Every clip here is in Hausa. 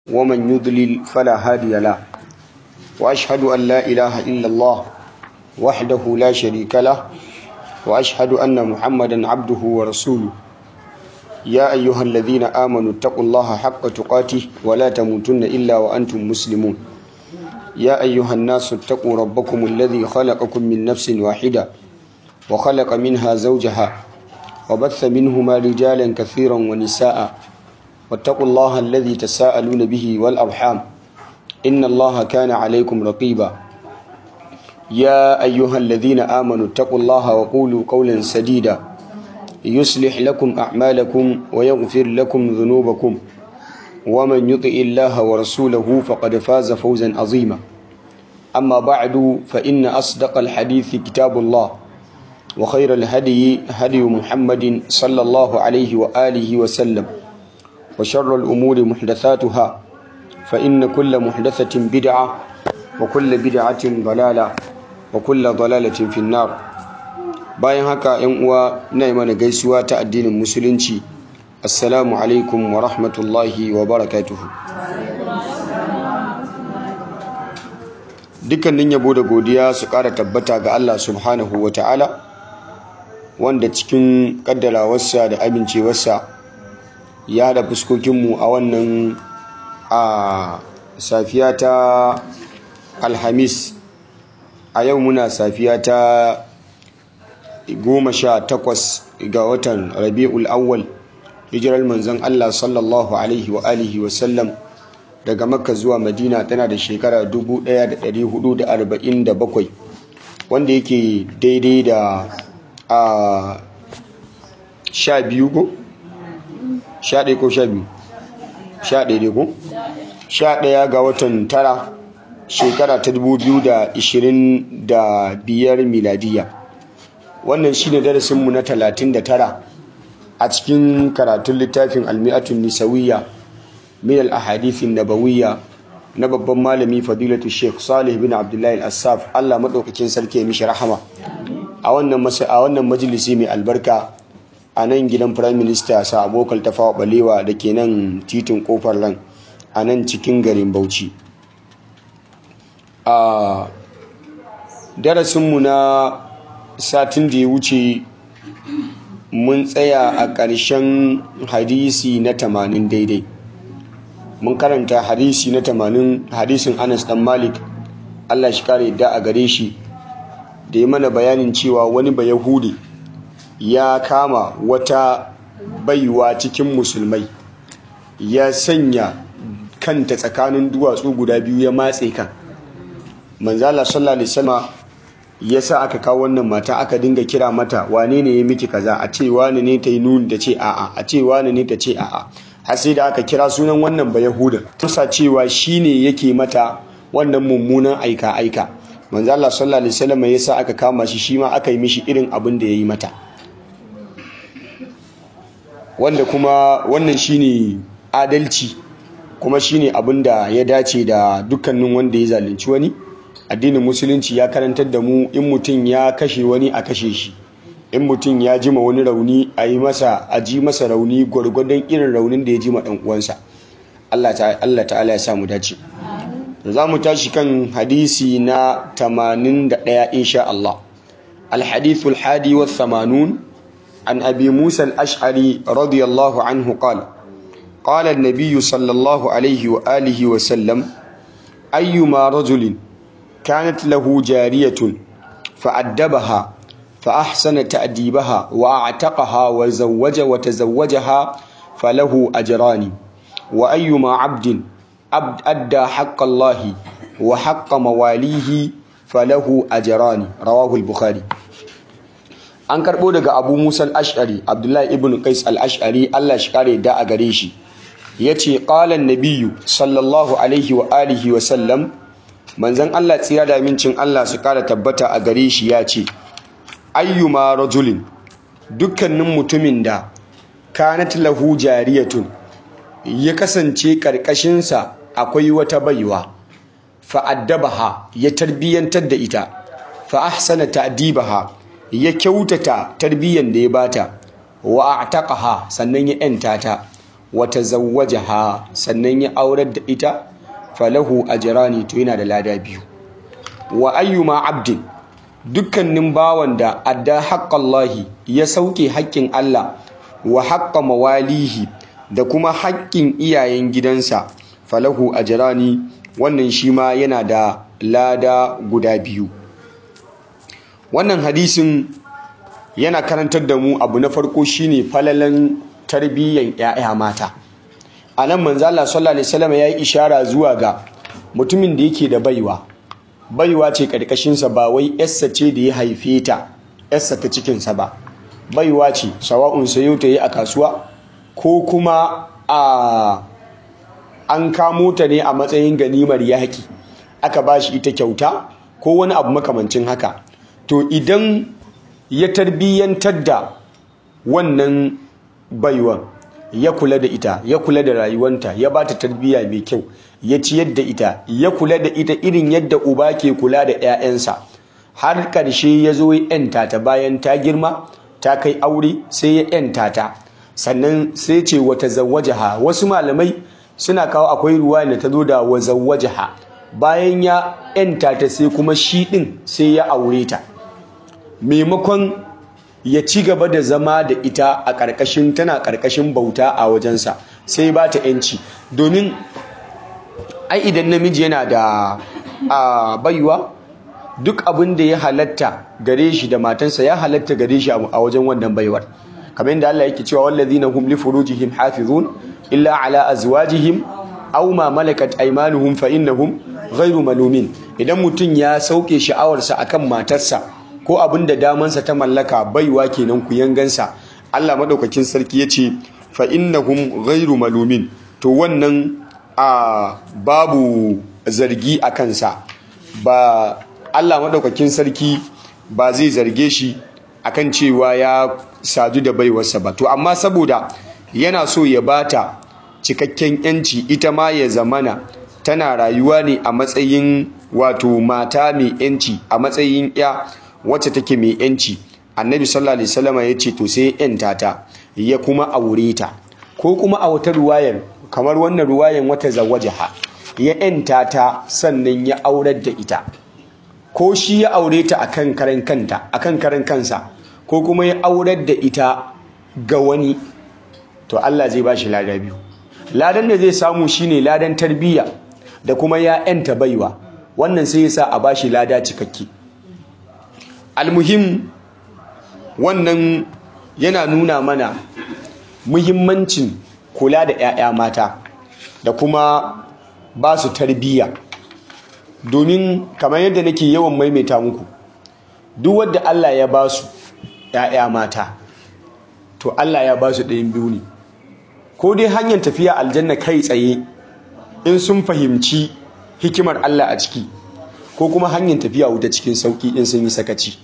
ومن يضلل فلا هادي له وأشهد أن لا إله إلا الله وحده لا شريك له وأشهد أن محمدا عبده ورسوله يا أيها الذين آمنوا اتقوا الله حق تقاته ولا تموتن إلا وأنتم مسلمون يا أيها الناس اتقوا ربكم الذي خلقكم من نفس واحدة وخلق منها زوجها وبث منهما رجالا كثيرا ونساء واتقوا الله الذي تساءلون به والأرحام إن الله كان عليكم رقيبا يا أيها الذين آمنوا اتقوا الله وقولوا قولا سديدا يصلح لكم أعمالكم ويغفر لكم ذنوبكم ومن يطع الله ورسوله فقد فاز فوزا عظيما أما بعد فإن أصدق الحديث كتاب الله وخير الهدي هدي محمد صلى الله عليه وآله وسلم وشر الأمور محدثاتها فإن كل محدثة بدعة وكل بدعة ضلالة وكل ضلالة في النار bayan haka yan uwa ina yi mana gaisuwa ta addinin musulunci assalamu alaikum wa rahmatullahi wa barakatuhu dukkanin yabo da godiya su ƙara tabbata ga Allah subhanahu wa ta'ala wanda cikin ƙaddarawarsa da amincewarsa ya haɗa fuskokinmu a wannan a safiya ta alhamis a yau muna safiya ta goma sha takwas ga watan rabi'ul awwal hijirar manzon Allah sallallahu alaihi wa alihi wa sallam daga makka zuwa madina tana da shekara 1447 wanda yake daidai da a sha biyu ko? sha ɗaya ko sha biyu sha ɗaya ko? sha ɗaya ga watan tara shekara ta 2025 miladiya wannan shine darasinmu na 39 a cikin karatun littafin almi'atun nisawiyya min al-ahadithin nabawiyya na babban malami fadilatu sheikh salih bin abdullahi al-assaf Allah madaukakin sarki ya mishi rahama a wannan a wannan majalisi mai albarka a nan gidan prime minister sa abokal tafawa balewa da ke nan titin kofar lan a nan cikin garin bauchi a darasinmu na satin da ya wuce mun tsaya a ƙarshen hadisi na tamanin daidai mun karanta hadisi na tamanin hadisin anas dan malik allah shi kare da a gare shi da ya mana bayanin cewa wani ba yahudi ya kama wata baiwa cikin musulmai ya sanya kanta tsakanin duwatsu guda biyu ya matse kan manzala sallallahu alaihi wasallam ya sa aka kawo wannan mata aka dinga kira mata wane ne ya miki kaza a ce wane ne ta yi nuni ta ce a'a a ce wane ne ta ce a'a har sai da aka kira sunan wannan ba yahuda tusa cewa shine yake mata wannan mummunan aika aika manzo Allah sallallahu alaihi wasallam ya sa aka kama shi shi ma aka yi mishi irin abin da ya yi mata wanda kuma wannan shine adalci kuma shine abin da ya dace da dukkanin wanda ya zalunci wani addinin musulunci ya karantar da mu in mutum ya kashe wani a kashe shi in mutum ya jima wani rauni a yi masa a ji masa rauni gwargwadon irin raunin da ya jima ɗan uwansa Allah ta'ala ya sa mu dace za mu tashi kan hadisi na 81 insha Allah الحديث الحادي والثمانون عن أبي موسى الأشعري رضي الله عنه قال قال النبي صلى الله عليه وآله وسلم أيما رجل كانت له جارية فأدبها فأحسن تأديبها وأعتقها وزوج وتزوجها فله أجران وأيما عبد عبد أدى حق الله وحق مواليه فله أجران رواه البخاري an karɓo daga abu musa al-ash'ari abdullahi ibn qais al-ash'ari allah shi kare da a gare shi ya ce ƙalan nabiyu sallallahu alaihi wa alihi wa sallam manzan Allah tsira da amincin Allah su kara tabbata a gare shi ya ce ayyuma rajulin dukkanin mutumin da kanat lahu jariyatun ya kasance karkashinsa akwai wata baiwa fa'addabaha ya tarbiyyantar da ita fa ahsana ta'dibaha ya kyautata tarbiyyan da ya bata wa a'taqaha sannan ya yanta ta wa tazawwajaha sannan ya aurar da ita falahu ajrani to yana da lada biyu wa ayyuma abdin dukkanin bawan da adda haqqallahi ya sauke haƙƙin Allah wa haqqa mawalihi da kuma haƙƙin iyayen gidansa falahu ajrani wannan shi ma yana da lada guda biyu wannan hadisin yana karantar da mu abu na farko shine falalan tarbiyyan 'ya'ya mata a nan manzo Allah sallallahu alaihi wasallam ya yi ishara zuwa ga mutumin da yake da baiwa baiwa ce karkashinsa ba wai yarsa ce da ya haife ta yarsa ta cikinsa ba baiwa ce sawa'un sayo ta yi a kasuwa ko kuma a an kamo ta ne a matsayin ganimar yaƙi aka ba shi ita kyauta ko wani abu makamancin haka to idan ya tarbiyyantar da wannan baiwan ya kula da ita ya kula da rayuwanta ya ba ta tarbiyya mai kyau ya ciyar da ita ya kula da ita irin yadda uba ke kula da 'ya'yansa har ƙarshe ya zo ya 'yanta ta bayan ta girma ta kai aure sai ya 'yanta ta sannan sai ce wata zawwajaha wasu malamai suna kawo akwai ruwa da ta zo da wa zawwajaha bayan ya 'yanta ta sai kuma shi ɗin sai ya aure ta maimakon ya ci gaba da zama da ita a ƙarƙashin tana ƙarƙashin bauta a wajensa sai ba ta 'yanci domin ai idan namiji yana da a baiwa duk abin da ya halatta gare shi da matansa ya halatta gare shi a wajen wannan baiwar kamar yadda Allah yake cewa wallazina hum li furujihim hafizun illa ala azwajihim aw ma malakat aymanuhum fa innahum ghayru malumin idan mutum ya sauke sha'awarsa akan matarsa ko abin da damansa ta mallaka baiwa kenan ku yangansa Allah madaukakin sarki yace fa innahum ghayru malumin to wannan a babu zargi a kansa ba Allah madaukakin sarki ba zai zarge shi akan cewa ya sadu da baiwarsa ba to amma saboda yana so ya bata cikakken yanci ita ma ya zamana tana rayuwa ne a matsayin wato mata mai yanci a matsayin ya wacce take mai yanci annabi sallallahu alaihi wasallam ya ce to sai yanta ta ya kuma aure ta ko kuma a wata ruwayar kamar wannan ruwayan wata zawajaha ya yanta ta sannan ya aurar da ita ko shi ya aure ta akan karan kanta akan karan kansa ko kuma ya aurar da ita ga wani to Allah zai bashi lada biyu ladan da zai samu shine ladan tarbiyya da kuma ya yanta baiwa wannan sai yasa a bashi lada cikakke almuhim wannan yana nuna mana muhimmancin kula da 'ya'ya mata da kuma ba su tarbiyya domin kamar yadda nake yawan maimaita muku duk wadda Allah ya ba su 'ya'ya mata to Allah ya ba su ɗayan biyu ne ko dai hanyar tafiya aljanna kai tsaye in sun fahimci hikimar Allah a ciki ko kuma hanyar tafiya wuta cikin sauki in sun yi sakaci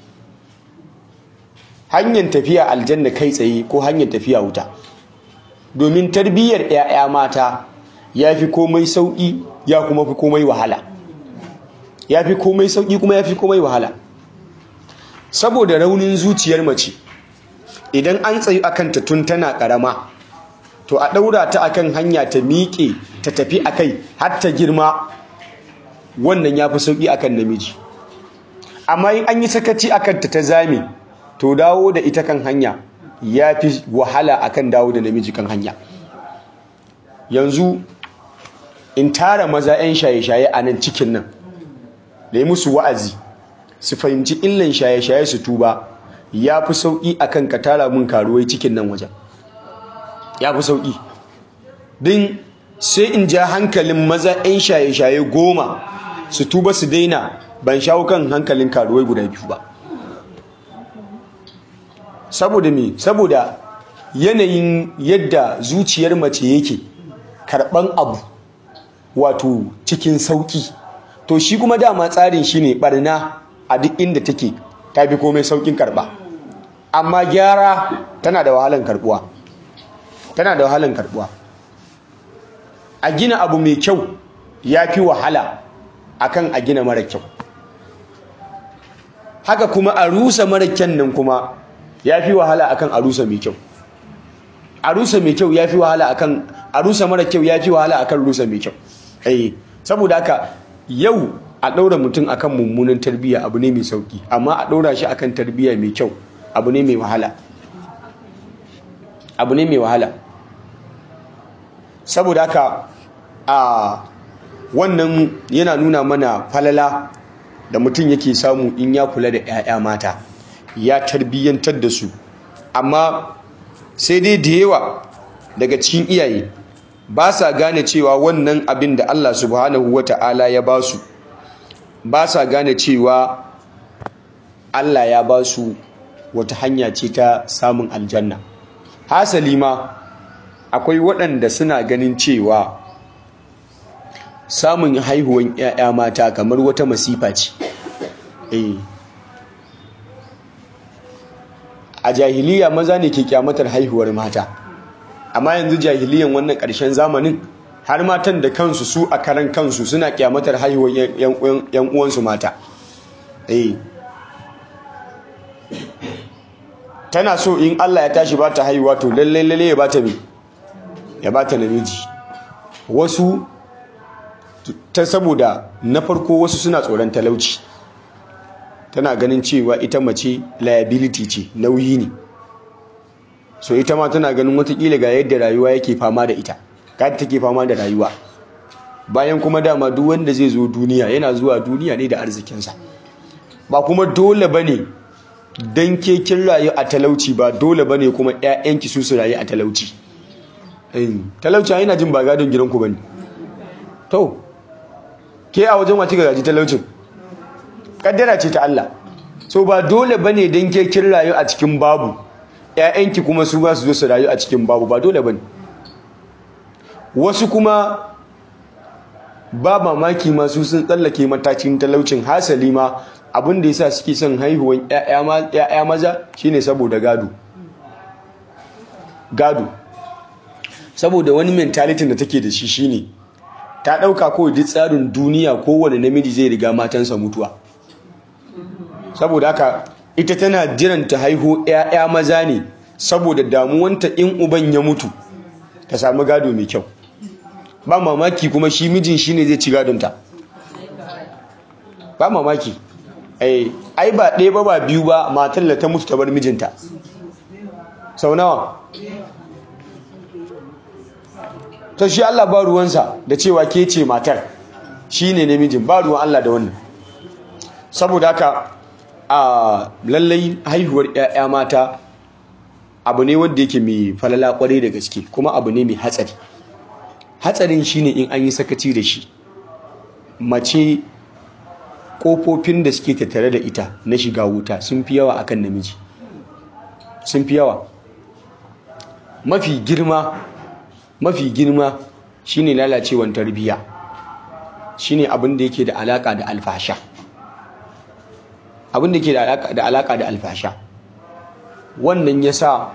hanyar tafiya aljanna kai tsaye ko hanyar tafiya wuta domin tarbiyyar 'ya'ya mata ya fi komai sauƙi ya kuma fi komai wahala ya fi komai sauƙi kuma ya fi komai wahala saboda raunin zuciyar mace idan an tsayu akan ta tun tana ƙarama to a ɗaura ta akan hanya ta miƙe ta tafi akai har ta girma wannan ya fi sauƙi akan namiji amma in an yi sakaci akan ta ta zame to dawo da ita kan hanya ya fi wahala akan dawo da namiji kan hanya yanzu in tara maza 'yan shaye-shaye a nan cikin nan da yi musu wa'azi su fahimci illan shaye-shaye su tuba ya fi sauƙi akan ka tara mun karuwai cikin nan wajen ya fi sauƙi din sai in ja hankalin maza 'yan shaye-shaye goma su tuba su daina ban shawo kan hankalin karuwai guda biyu ba saboda me saboda yanayin yadda zuciyar mace yake karɓan abu wato cikin sauƙi to shi kuma dama tsarin shi ne ɓarna a duk inda take ta fi komai sauƙin karɓa amma gyara tana da wahalan karɓuwa tana da wahalan karɓuwa a gina abu mai kyau ya fi wahala akan a gina mara kyau haka kuma a rusa mara kyan nan kuma ya fi wahala akan a rusa mai kyau a rusa mai kyau ya fi wahala akan a rusa mara kyau ya fi wahala akan rusa mai kyau eh saboda haka yau a ɗaura mutum akan mummunan tarbiyya abu ne mai sauki amma a ɗaura shi akan tarbiyya mai kyau abu ne mai wahala abu ne mai wahala saboda haka a wannan yana nuna mana falala da mutum yake samu in ya kula da 'ya'ya mata ya tarbiyyantar da su amma sai dai da yawa daga cikin iyaye ba sa gane cewa wannan abin da Allah subhanahu wata'ala ya ba su ba sa gane cewa Allah ya ba su wata hanya ce ta samun aljanna hasali ma akwai waɗanda suna ganin cewa samun haihuwan 'ya'ya mata kamar wata masifa ce a jahiliya maza ne ke kyamatar haihuwar mata amma yanzu jahiliyan wannan ƙarshen zamanin har matan da kansu su a karan kansu suna kyamatar haihuwar 'yan uwansu mata tana so in Allah ya tashi ba ta haihuwa to lallai lallai ya bata mi ya bata namiji wasu ta saboda na farko wasu suna tsoron talauci tana ganin cewa ita mace liability ce nauyi ne so ita ma tana ganin watakila ga yadda rayuwa yake fama da ita ga take fama da rayuwa bayan kuma dama duk wanda zai zo duniya yana zuwa duniya ne da arzikinsa ba kuma dole bane dan ke kin rayu a talauci ba dole bane kuma ƴaƴanki su su rayu a talauci talauci yana jin ba gadon gidanku bane to ke a wajen wace gaji talaucin kaddara ce ta Allah so ba dole bane dan ke kin rayu a cikin babu ƴaƴanki kuma su ba su zo su rayu a cikin babu ba dole bane wasu kuma ba mamaki masu sun tsallake matakin talaucin hasali ma abin da yasa suke son haihuwan ƴaƴa maza shine saboda gado gado saboda wani mentality da take da shi shine ta ɗauka kawai duk tsarin duniya kowane namiji zai riga matansa mutuwa saboda haka ita tana jiran ta haihu 'ya'ya maza ne saboda damuwanta in uban ya mutu ta samu gado mai kyau ba mamaki kuma shi mijin shi ne zai ci gadonta ba mamaki ai ba ɗaya ba ba biyu ba matar da ta mutu ta bar mijinta sau nawa ta shi Allah ba ruwansa da cewa ke ce matar shi ne namijin ba ruwan Allah da wannan saboda haka a lallai haihuwar 'ya'ya mata abu ne wanda yake mai falala kwarai da gaske kuma abu ne mai hatsari hatsarin shine in an yi sakaci da shi mace kofofin da suke tattare da ita na shiga wuta sun fi yawa akan namiji sun fi yawa mafi girma mafi girma shine lalacewan tarbiyya shine abin da yake da alaka da alfasha abin da yake da alaka da alfasha wannan yasa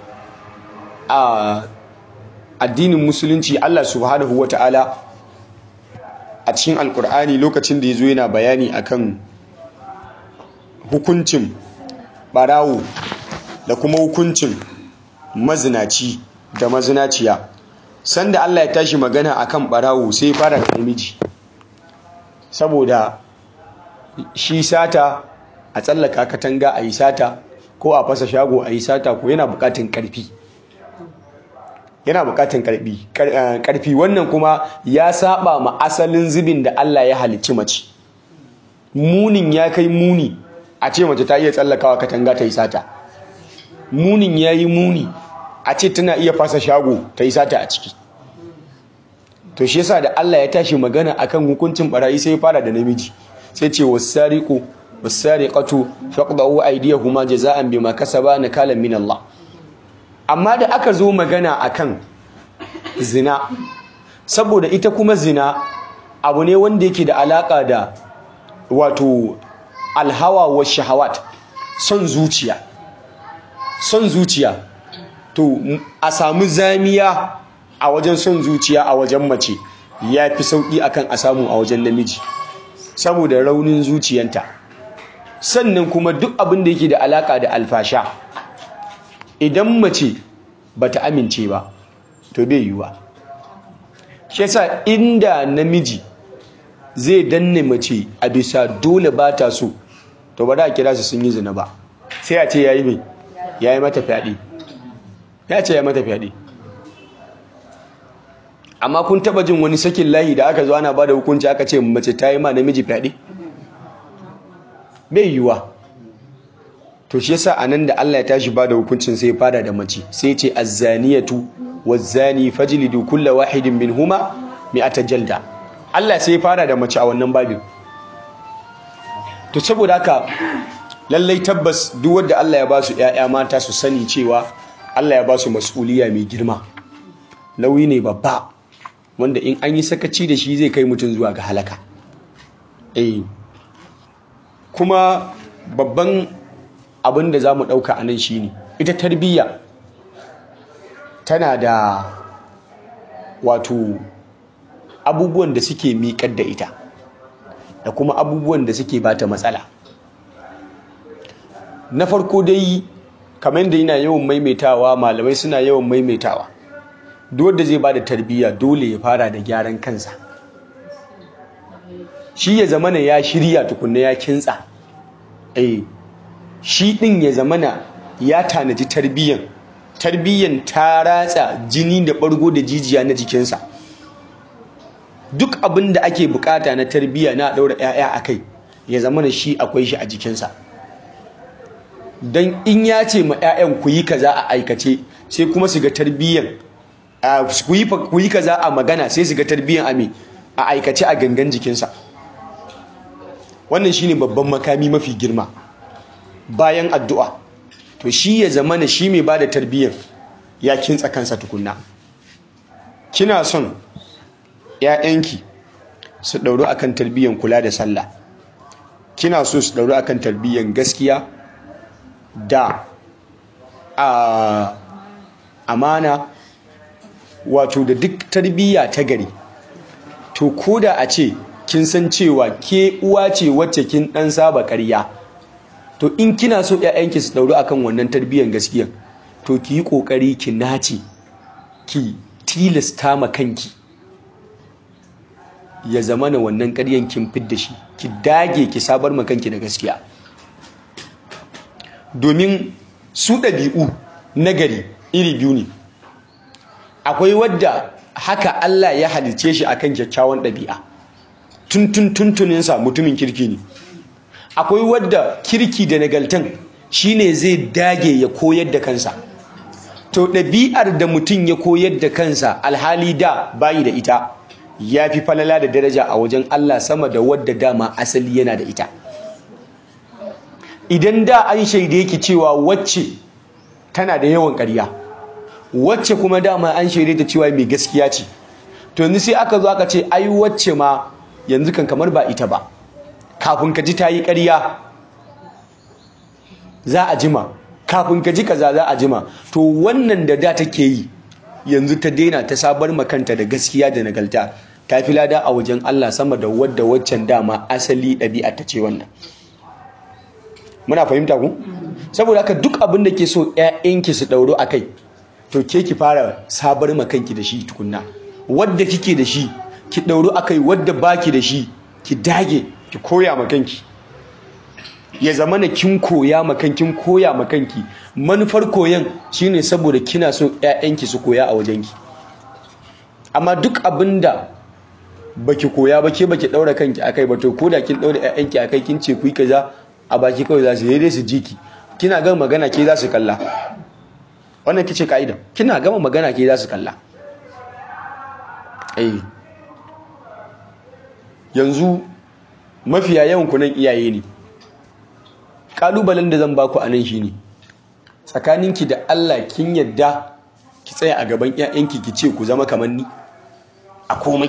a addinin musulunci Allah subhanahu wata'ala a cikin alkur'ani lokacin da ya zo yana bayani akan hukuncin barawo da kuma hukuncin mazinaci da mazinaciya sanda Allah ya tashi magana akan barawo sai fara da namiji saboda shi sata a tsallaka katanga a yi sata ko a fasa shago a yi sata ko yana bukatun karfi yana bukatun karfi karfi wannan kuma ya saba ma asalin zubin da Allah ya halicci mace munin ya kai muni a ce mace ta iya tsallakawa katanga ta yi sata munin ya yi muni a ce tana iya fasa shago ta yi sata a ciki to shi yasa da Allah ya tashi magana akan hukuncin barayi sai ya fara da namiji sai ce wasariqu wasariqatu faqdu aydiyahuma jazaan bima kasaba nakalan min Allah amma da aka zo magana akan zina saboda ita kuma zina abu ne wanda yake da alaka da wato alhawa wa shahawat son zuciya son zuciya to a samu zamiya a wajen son zuciya a wajen mace ya fi sauƙi akan a samu a wajen namiji saboda raunin zuciyanta sannan kuma duk abin da yake da alaka da alfasha idan mace bata amince ba to bai yiwuwa shi yasa inda namiji zai danne mace a bisa dole ba ta so to ba da kira su sun yi zina ba sai a ce yayi mai yayi mata fyaɗe ya ce ya mata fyaɗe amma kun taba jin wani sakin layi da aka zo ana ba da hukunci aka ce mace ta yi ma namiji fyaɗe bai yiwuwa to shi yasa anan da Allah ya tashi ba da hukuncin sai ya fara da mace sai ce azzaniyatu wazzani fajlidu kulla wahidin minhuma mi'ata jalda Allah sai ya fara da mace a wannan babin to saboda haka lallai tabbas duk wanda Allah ya ba su ƴaƴa mata su sani cewa Allah ya ba su mas'uliya mai girma nauyi ne babba wanda in an yi sakaci da shi zai kai mutum zuwa ga halaka eh kuma babban abin da za mu ɗauka a nan shine ita tarbiyya tana da wato abubuwan da suke miƙar da ita da kuma abubuwan da suke bata matsala na farko dai kamar da yana yawan maimaitawa malamai suna yawan maimaitawa duk wanda zai bada tarbiyya dole ya fara da gyaran kansa shi ya zamana ya shirya tukunna ya kintsa eh shi din ya zamana ya tanaji tarbiyyan tarbiyyan ta ratsa jini da bargo da jijiya na jikinsa duk abin da ake bukata na tarbiyya na daura 'ya'ya a kai ya zamana shi akwai shi a jikinsa don in ya ce ma 'ya'yan ku yi kaza a aikace sai kuma su ga tarbiyyan ku yi kaza a magana sai su ga tarbiyyan a a aikace a gangan jikinsa wannan shine babban makami mafi girma bayan addu'a to shi ya zama na shi mai ba da tarbiyyar ya kintsa kansa tukunna kina son ‘ya'yanki su ɗauru akan tarbiyyar kula da sallah kina so su ɗauru akan tarbiyyar gaskiya da amana wato da duk tarbiyya ta gari to ko da a ce kin san cewa ke uwa ce wacce kin ɗan saba ƙarya to in kina so ƴaƴanki su dauru akan wannan tarbiyyar gaskiya to ki yi kokari ki nace ki tilasta ma kanki ya zama na wannan ƙaryan kin fidda shi ki dage ki sabar ma kanki da gaskiya domin su ɗabi'u nagari iri biyu ne akwai wadda haka Allah ya halice shi akan kyakkyawan ɗabi'a tuntun tuntuninsa mutumin kirki ne akwai wadda kirki da nagaltan shine zai dage ya koyar da kansa to ɗabi'ar da mutum ya koyar da kansa alhali da bayi da ita ya fi falala da daraja a wajen Allah sama da wadda dama asali yana da ita idan da an shaide ki cewa wacce tana da yawan ƙarya wacce kuma dama an shaide ta cewa mai gaskiya ce to yanzu sai aka zo aka ce ai wacce ma yanzu kan kamar ba ita ba kafin ka ji ta yi ƙarya za a jima kafin ka ji kaza za a jima to wannan da da take yi yanzu ta daina ta sabar makanta da gaskiya da nagalta ta fi lada a wajen Allah sama da wadda waccan dama asali ɗabi'a ta ce wannan muna fahimta ku saboda haka duk abin da ke so ƴaƴanki su ɗauro a kai to ke ki fara sabar makanki da shi tukunna wadda kike da shi ki ɗauro a kai wadda baki da shi ki dage ki koya makanki ya zama na kin koya makankin koya makanki manufar koyan shine saboda kina so ƴaƴanki su koya a wajenki amma duk abinda baki koya ba ke baki daura kanki akai ba to koda kin daura ƴaƴanki akai kin ce ku yi kaza a baki kawai za su yi su jiki kina gama magana ke za su kalla wannan kice kaida kina gama magana ke za su kalla eh yanzu mafiya yawan kunan iyaye ne kalubalen da zan baku anan shine tsakaninki da Allah kin yadda ki tsaya a gaban ƴaƴanki ki ce ku zama kamar ni a komai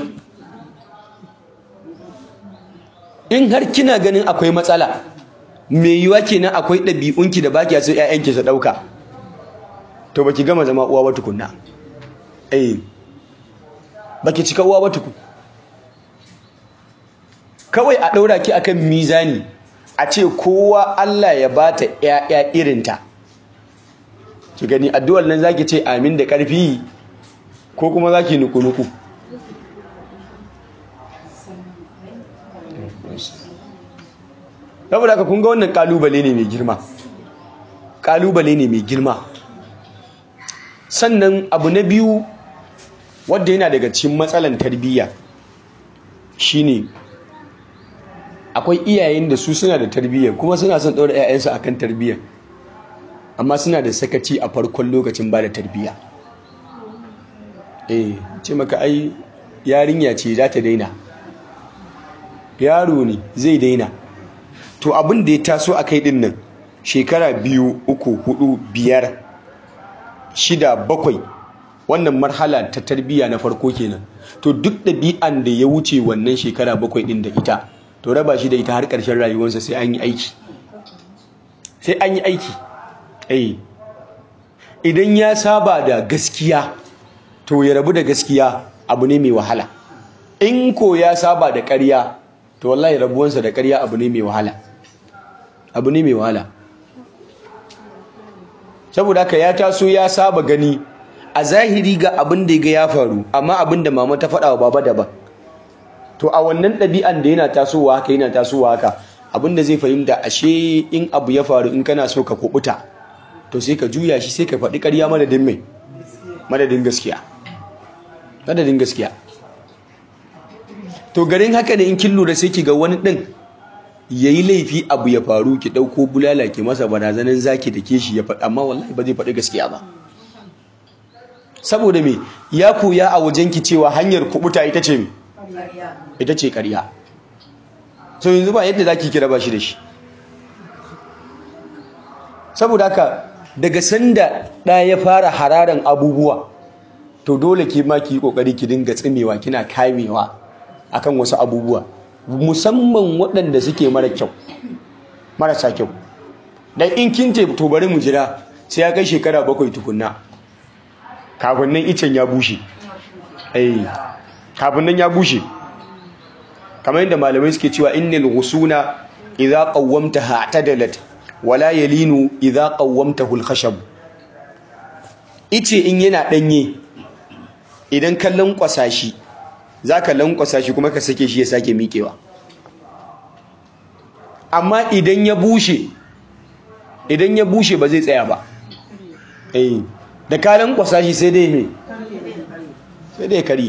in har kina ganin akwai matsala me yiwa kenan akwai ɗabi'unki da baki so ƴaƴanki su ɗauka to baki gama zama uwa ba tukunna eh baki cika uwa ba tukun kawai a ɗaura ki akan mizani a ce kowa Allah ya bata ƴaƴa irinta ki gani addu'ar nan zaki ce amin da ƙarfi ko kuma zaki nuku-nuku saboda haka kun ga wannan kalubale ne mai girma kalubale ne mai girma sannan abu na biyu wadda yana daga cikin matsalan tarbiyya shine akwai iyayen da su suna da tarbiyya kuma suna son ɗaura 'ya'yansu akan tarbiyya amma suna da sakaci a farkon lokacin ba da tarbiyya eh ce maka ai yarinya ce za ta daina yaro ne zai daina to abin da ya taso a kai din nan shekara biyu uku hudu biyar shida bakwai wannan marhala ta tarbiyya na farko kenan to duk ɗabi'an da ya wuce wannan shekara bakwai din da ita to raba shi da ita har ƙarshen rayuwarsa sai an yi aiki sai an yi aiki eh idan ya saba da gaskiya to ya rabu da gaskiya abu ne mai wahala in ko ya saba da ƙarya to wallahi rabuwansa da ƙarya abu ne mai wahala abu ne mai wahala saboda haka ya taso ya saba gani a zahiri ga abin da ga ya faru amma abin da mama ta faɗa wa baba daban to a wannan ɗabi'an da yana tasowa haka yana tasowa haka abin da zai fahimta ashe in abu ya faru in kana so ka kubuta to sai ka juya shi sai ka faɗi ƙarya madadin mai madadin gaskiya madadin gaskiya to garin haka ne in kin lura sai ki ga wani ɗin ya yi laifi abu ya faru ki ɗauko bulala ki masa barazanin zaki da ke shi ya faɗi amma wallahi ba zai faɗi gaskiya ba saboda me ya koya a wajen ki cewa hanyar kubuta ita ce me ita ce ƙarya so yanzu ba yadda zaki kira ba shi da shi saboda haka daga sanda ɗa ya fara hararan abubuwa to dole ke ma ki yi ƙoƙari ki dinga tsimewa kina kamewa akan wasu abubuwa musamman waɗanda suke mara kyau marasa kyau dan in kin te to bari mu jira sai ya kai shekara bakwai tukunna kafin nan icen ya bushe eh kafin nan ya bushe kamar yadda malamai suke cewa innal ghusuna idza qawwamtaha atadalat wala yalinu idza qawwamtahu al-khashab ice in yana danye idan ka lankwasa shi zaka lankwasa shi kuma ka sake shi ya sake miƙewa amma idan ya bushe idan ya bushe ba zai tsaya ba eh da ka lankwasa shi sai dai me sai dai kari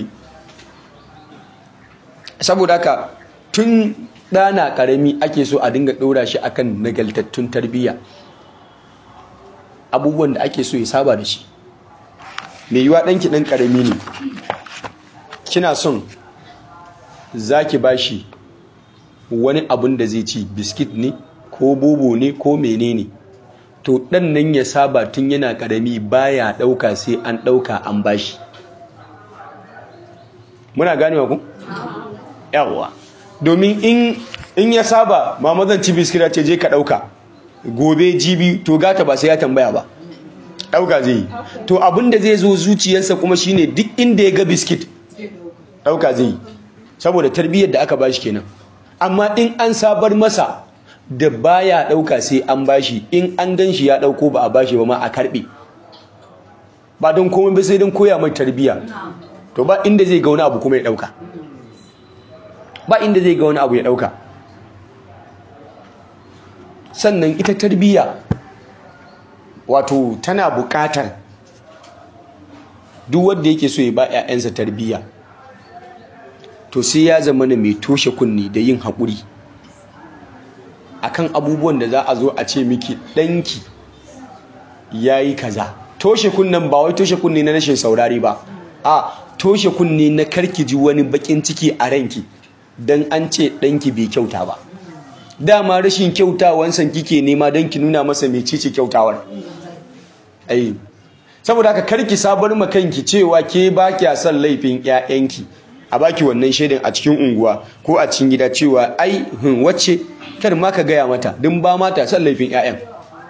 saboda haka tun ɗana ƙarami ake so a dinga ɗora shi akan nagaltattun tarbiyya abubuwan da ake so ya saba da shi mai yiwa ɗanki ɗan ƙarami ne kina son za ki ba shi wani abun da zai ci biskit ne ko bobo ne ko menene to ɗan nan ya saba tun yana ƙarami baya ɗauka sai an ɗauka an bashi muna ganewa ku? yawwa domin in ya saba mama zan ci biskit ce je ka ɗauka gobe jibi to gata ba sai ya tambaya ba ɗauka zai yi to abinda zai zo zuciyarsa kuma shine duk inda ya ga biskit ɗauka zai yi saboda tarbiyyar da aka bashi kenan amma in an sabar masa da baya ɗauka sai an bashi in an gan shi ya ɗauko ba a bashi ba ma a karɓe ba don komai ba sai don koya mai tarbiyya to ba inda zai ga wani abu kuma ya ɗauka ba inda zai ga wani abu ya ɗauka sannan ita tarbiyya wato tana buƙatar duk wanda yake so ya ba 'ya'yansa tarbiyya to sai ya zama na mai toshe kunni da yin haƙuri akan abubuwan da za a zo a ce miki ɗanki ya yi kaza toshe kunnen ba wai toshe kunne na rashin saurari ba a toshe kunne na karki ji wani bakin ciki a ranki don an ce ɗanki bai kyauta ba dama rashin kyautawansan kike nema don ki nuna masa mai cici kyautawar ai saboda haka karki sabar ma kanki cewa ke ba kya son laifin 'ya'yanki a baki wannan shaidan a cikin unguwa ko a cikin gida cewa ai hun wacce kar ma ka gaya mata din ba mata son laifin 'ya'yan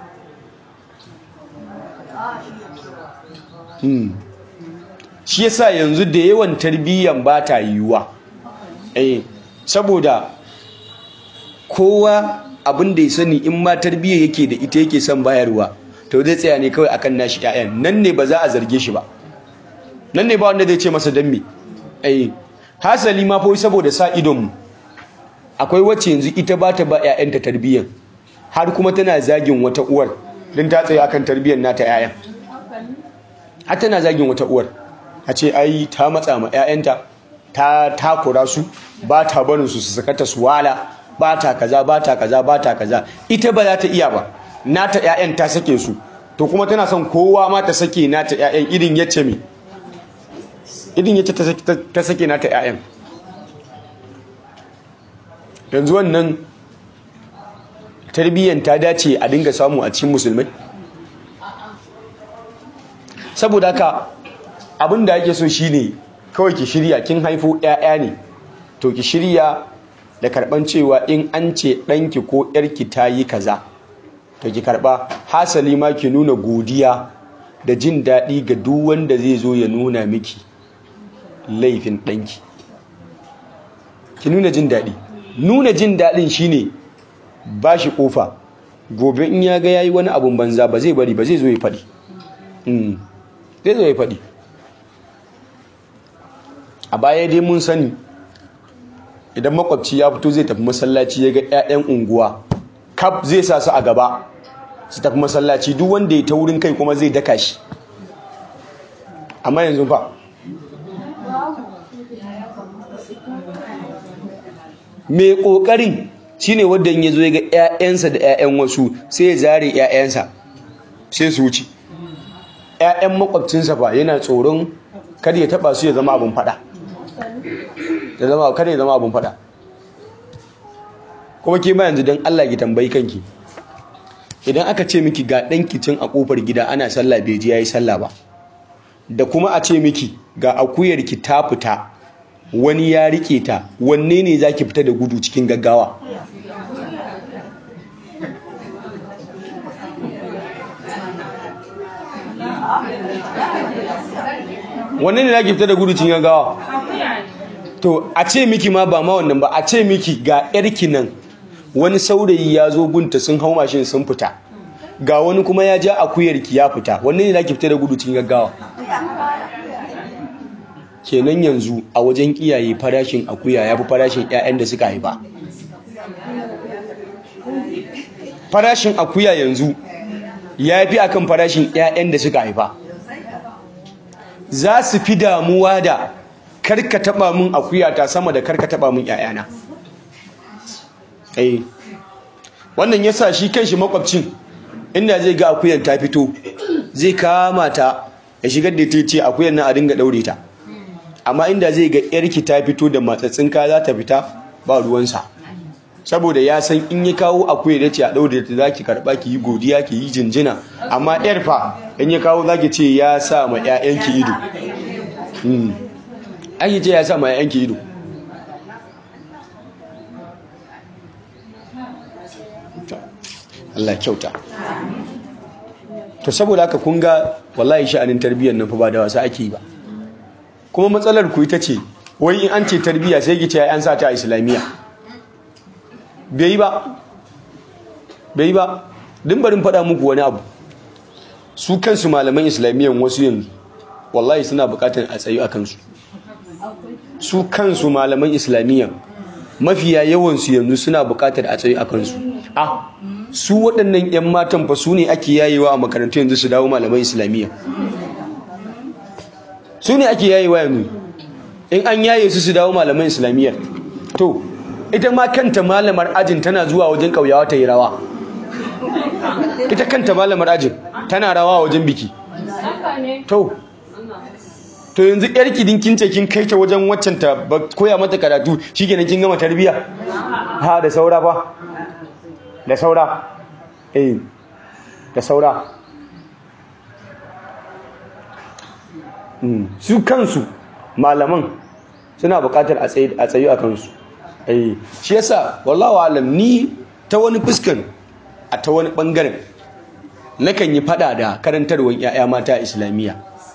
shi yasa yanzu da yawan tarbiyyan ba ta yiwuwa eh saboda kowa abin da ya sani in ma tarbiyya yake da ita yake son bayarwa to zai tsaya ne kawai akan nashi ƴaƴan nan ne ba za a zarge shi ba nan ne ba wanda zai ce masa dan me ai hasali ma fa saboda sa idon mu akwai wacce yanzu ita ba ta ba ƴaƴanta tarbiyyan har kuma tana zagin wata uwar din ta tsaya akan tarbiyyar nata ƴaƴan har tana zagin wata uwar a ce ai ta matsa ma ƴaƴanta ta takura su ba ta barin su su sakata su wala ba ta kaza ba ta kaza ba ta kaza ita ba za ta iya ba nata ƴaƴan ta sake su to kuma tana son kowa ma ta sake nata ƴaƴan irin yace me irin yace ta sake nata ƴaƴan yanzu wannan tarbiyyar ta dace a dinga samu a cikin musulmai saboda haka abin da ake so shine kawai ki shirya kin haifo ƴaƴa ne to ki shirya da karban cewa in an ce ɗanki ko ƴarki ta yi kaza to ki karba hasali ma ki nuna godiya da jin daɗi ga duk wanda zai zo ya nuna miki laifin ɗanki ki nuna jin daɗi nuna jin daɗin shine ba shi ƙofa gobe in ya ga yayi wani abun banza ba zai bari ba zai zo ya faɗi zai zo ya faɗi a baya dai mun sani idan makwabci ya fito zai tafi masallaci ya ga 'ya'yan unguwa kaf zai sa su a gaba su tafi masallaci duk wanda ya ta wurin kai kuma zai daka shi amma yanzu fa mai ƙoƙarin shine wanda ya zo ya ga 'ya'yansa da 'ya'yan wasu sai ya zare 'ya'yansa sai su wuce 'ya'yan makwabcinsa fa yana tsoron kada ya taba su ya zama abin fada ya zama kada ya zama abin fada kuma ke ma yanzu don Allah ki tambayi kanki idan aka ce miki ga ɗan kicin a ƙofar gida ana sallah bai ji yayi sallah ba da kuma a ce miki ga akuyar ki ta fita wani ya rike ta wanne ne zaki fita da gudu cikin gaggawa wanne ne zaki fita da gudu cikin gaggawa to a ce miki ma ba ma wannan ba a ce miki ga yarki nan wani saurayi ya zo gunta sun hau mashin sun fita ga wani kuma ya ja akuyarki ya fita wanne ne zaki fita da gudu cikin gaggawa kenan yanzu a wajen iyaye farashin akuya ya fi farashin 'ya'yan da suka haifa farashin akuya yanzu ya fi akan farashin 'ya'yan da suka haifa za su fi damuwa da karka taba min akuyata sama da karka taba min 'ya'yana eh wannan yasa shi kanshi makwabcin inda zai ga akuyan ta fito zai kama ta ya shigar da ta ce akuyan nan a dinga daure ta amma inda zai ga yarki ta fito da matsatsin ka za ta fita ba ruwansa saboda ya san in ya kawo akuya da ce a daure ta zaki karba ki yi godiya ki yi jinjina amma yar fa in ya kawo zaki ce ya sa ma ƴaƴanki ido mm ai ce ya sa ma ƴaƴanki ido Allah kyauta to saboda haka kun ga wallahi sha'anin tarbiyyar nan fa ba da wasa ake yi ba kuma matsalar ku ita ce wai in an ce tarbiyya sai ki ce an sa ta a islamiyya bai ba bai ba din barin faɗa muku wani abu su kansu malaman islamiyyan wasu yanzu wallahi suna buƙatar a tsayu a kansu su kansu malaman islamiyyan mafiya yawansu yanzu suna buƙatar a tsayu a kansu ah su waɗannan 'yan matan fa su ne ake yayewa a makarantu yanzu su dawo malaman islamiyya su ne ake yayewa yanzu in an yaye su su dawo malaman islamiyyar to ita ma kanta malamar ajin tana zuwa wajen ƙauyawa ta yi rawa ita kanta malamar ajin tana rawa wajen biki to to yanzu yar kidin kin ce kin kai ta wajen waccan ta koya mata karatu shikenan kin gama tarbiya ha da saura fa da saura eh da saura su kansu malaman suna buƙatar a tsayu a kansu shi yasa wallawa alam ni ta wani fuskan a ta wani ɓangaren nakan yi fada da karantarwar 'ya'ya mata a islamiyya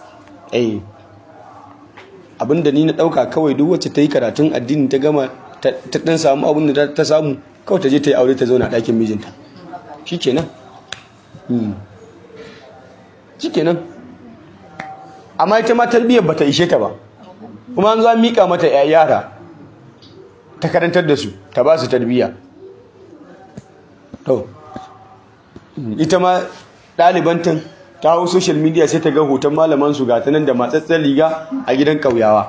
abinda ni na ɗauka kawai duk wacce ta yi karatun addini ta gama ta ɗan samu abin da ta samu kawai ta je ta yi aure ta zauna ɗakin mijinta shi kenan shikenan amma ita ma tarbiyyar bata ishe ta ba kuma an zo an mika mata yara ta karantar da su ta ba su tarbiyya to ita ma ɗalibantan ta hau social media sai ta ga hoton malaman su gata nan da matsatsen riga a gidan ƙauyawa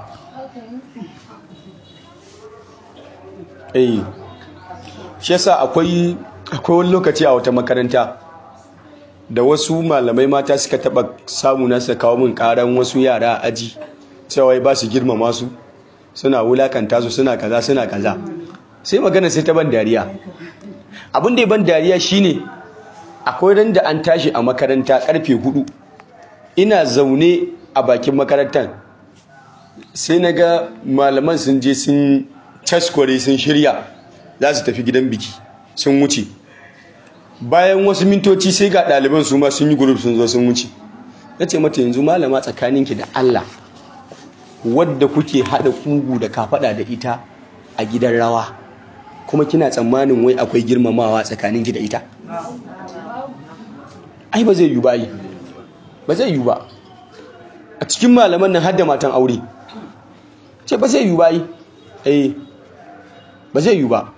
eh shi yasa akwai akwai wani lokaci a wata makaranta da wasu malamai mata suka taba samu na suka kawo min karan wasu yara a aji cewa ba su girmama su suna wulakanta su suna kaza suna kaza sai magana sai ta ban dariya abin da ya ban dariya shine akwai ran da an tashi a makaranta karfe hudu ina zaune a bakin makarantar sai na ga malaman sun je sun caskware sun shirya za su tafi gidan biki sun wuce bayan wasu mintoci sai ga ɗaliban su ma sun yi gurup sun zo sun wuce na ce mata yanzu malama tsakaninki da Allah wadda kuke haɗa kugu da kafaɗa da ita a gidan rawa kuma kina tsammanin wai akwai girmamawa tsakaninki da ita ai ba zai yi ba yi ba zai yi ba a cikin malaman nan har da matan aure ce ba zai yi ba yi eh ba zai yi ba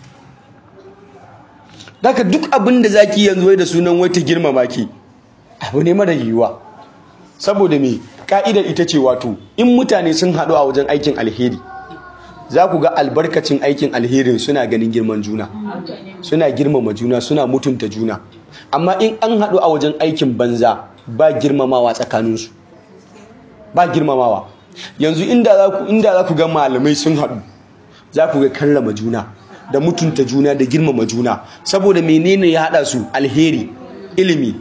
daga duk abin da zaki yanzu wai da sunan wai ta girmama ki abu ne mara yiwuwa saboda me ka'idar ita ce wato in mutane sun haɗu a wajen aikin alheri za ku ga albarkacin aikin alherin suna ganin girman juna suna girmama juna suna mutunta juna amma in an haɗu a wajen aikin banza ba girmamawa tsakaninsu ba girmamawa yanzu inda za ku ga malamai sun haɗu za ku ga karrama juna da mutunta juna da girmama juna saboda menene ya haɗa su alheri ilimi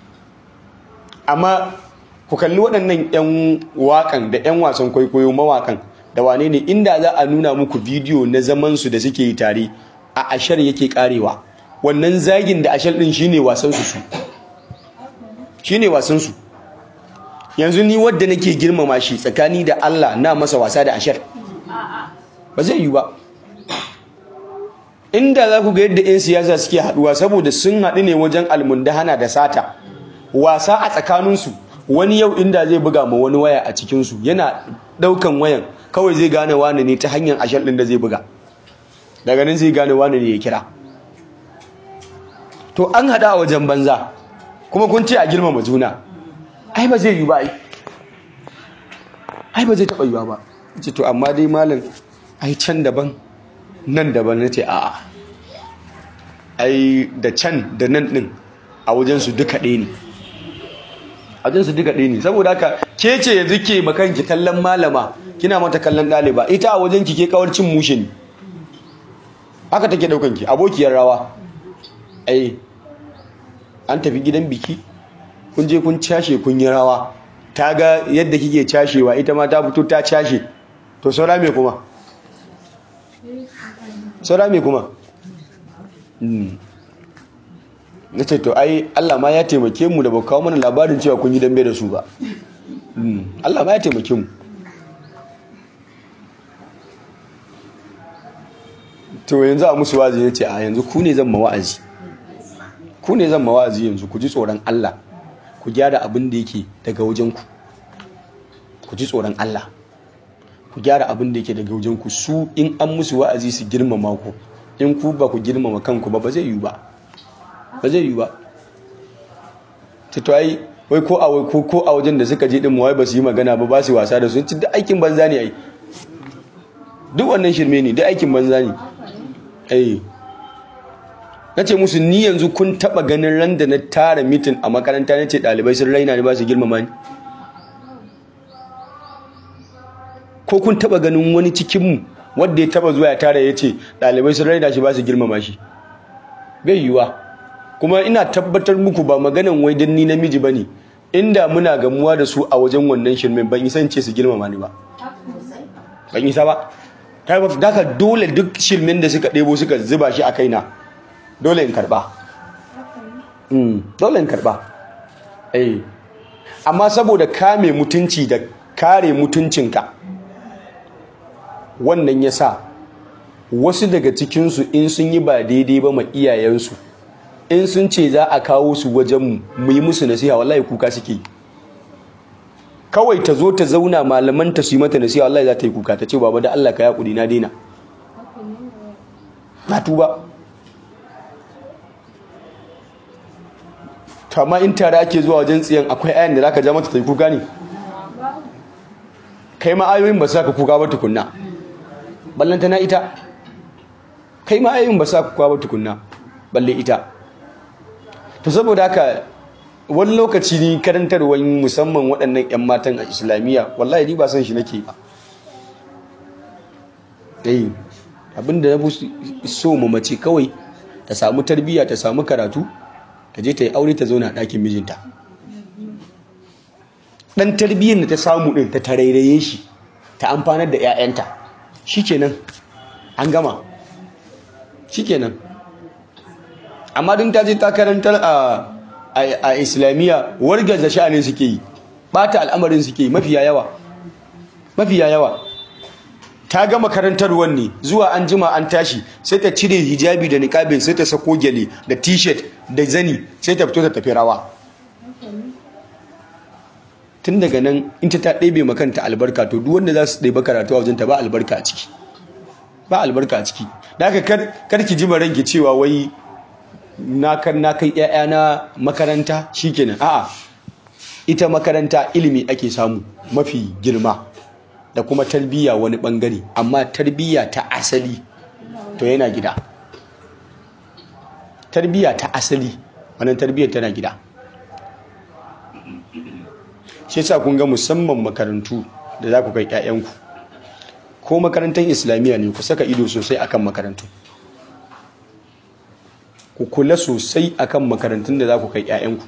amma ku kalli waɗannan 'yan waƙan da 'yan wasan kwaikwayo mawaƙan da wane ne inda za a nuna muku bidiyo na zamansu da suke yi tare a ashar yake karewa wannan zagin da ashar ɗin shine wasansu su shine wasansu yanzu ni wadda nake girmama shi tsakani da Allah na masa wasa da ashar ba zai yi ba inda za ku ga yadda 'yan siyasa suke haɗuwa saboda sun haɗu ne wajen almundahana da sata wasa a tsakaninsu wani yau inda zai buga ma wani waya a cikinsu yana ɗaukan wayan kawai zai gane wani ne ta hanyar ashar ɗin da zai buga daga nan zai gane wani ne ya kira to an haɗa a wajen banza kuma kun ce a girmama juna ai ba zai yi ba ai ai ba zai taɓa yiwa ba ce to amma dai malam ai can daban nan daban na ce a'a ai da can da nan ɗin a wajensu duka ɗaya ne a wajensu duka ɗaya ne saboda haka ke ce yanzu ke makanki kallon malama kina mata kallon ɗaliba ita a wajen ki ke kawar cin mushe ne haka take ɗaukan ki abokiyar rawa ai an tafi gidan biki kun je kun cashe kun yi rawa ta ga yadda kike cashewa ita ma ta fito ta cashe to saura me kuma saura me kuma na ce to ai Allah ma ya taimake mu da ba kawo mana labarin cewa kun yi dambe da su ba Allah ma ya taimake mu to yanzu a musu wazi ya ce a yanzu ku ne zan ma wa'azi ku ne zan ma wa'azi yanzu ku ji tsoron Allah ku gyara abin da yake daga wajenku ku ji tsoron Allah ku gyara abin da yake daga wajenku su in an musu wa'azi su girmama ku in ku ba ku girmama kanku ba ba zai yi ba ba zai yi ba to ai wai ko a wai ko ko a wajen da suka je din wai ba su yi magana ba ba su wasa da su ci duk aikin banza ne ai duk wannan shirme ne duk aikin banza ne ai nace musu ni yanzu kun taba ganin ran da na tara mitin a makaranta nace dalibai sun raina ni ba su girmama ni ko kun taba ganin wani cikin mu wanda ya taba zuwa ya tara yace dalibai sun raina shi ba su girmama shi bai yiwa kuma ina tabbatar muku ba maganan wai dan ni namiji bane inda muna gamuwa da su a wajen wannan shirmen ban isan ce su girmama ni ba ban isa ba kai ba daka dole duk shirmen da suka ɗebo suka zuba shi a kaina dole in karba mm dole in karba eh amma saboda kame mutunci da kare mutuncinka wannan yasa wasu daga cikinsu in sun yi ba daidai ba ma iyayensu in sun ce za a kawo su wajenmu mu yi musu nasiha wallahi kuka suke kawai ta zo ta zauna malaman ta su yi mata nasiha wallahi za ta yi kuka ta ce baba da Allah ka yaƙuri na daina na tuba kama in tare ake zuwa wajen tsiyan akwai ayan da za ka ja mata ta yi kuka ne kai ma ayoyin ba sa ka kuka ba tukunna ballanta na ita kai ma ayoyin ba sa ka kuka ba tukunna balle ita to saboda haka wani lokaci ni karantarwar musamman waɗannan 'yan matan a islamiyya wallahi ni ba san shi nake ba eh abinda na so mu mace kawai ta samu tarbiyya ta samu karatu ta je ta yi aure ta zauna a ɗakin mijinta ɗan tarbiyyar da ta samu ɗin ta tarairaye shi ta amfanar da 'ya'yanta shikenan an gama shikenan amma din ta je ta karantar a islamiyya wargaza sha'anin suke yi bata al'amarin suke yi mafiya yawa mafiya yawa ta gama karantarwar ne zuwa an jima an tashi sai ta cire hijabi da niqabin sai ta sako gyale da t-shirt da zani sai ta fito ta tafi rawa tun daga nan in ta ta ɗebe makanta albarka to duk wanda za su ɗebe karatu a wajen ta ba albarka a ciki ba albarka a ciki da haka kar ki ji ranki cewa wai na kan na kai ƴaƴana makaranta shikenan a'a ita makaranta ilimi ake samu mafi girma da kuma tarbiyya wani bangare amma tarbiyya ta asali to yana gida tarbiyya ta asali wannan tarbiyyar tana gida shi yasa kun ga musamman makarantu da za ku kai ƴaƴanku ko makarantar islamiyya ne ku saka ido sosai akan makarantu ku kula sosai akan makarantun da za ku kai 'ya'yanku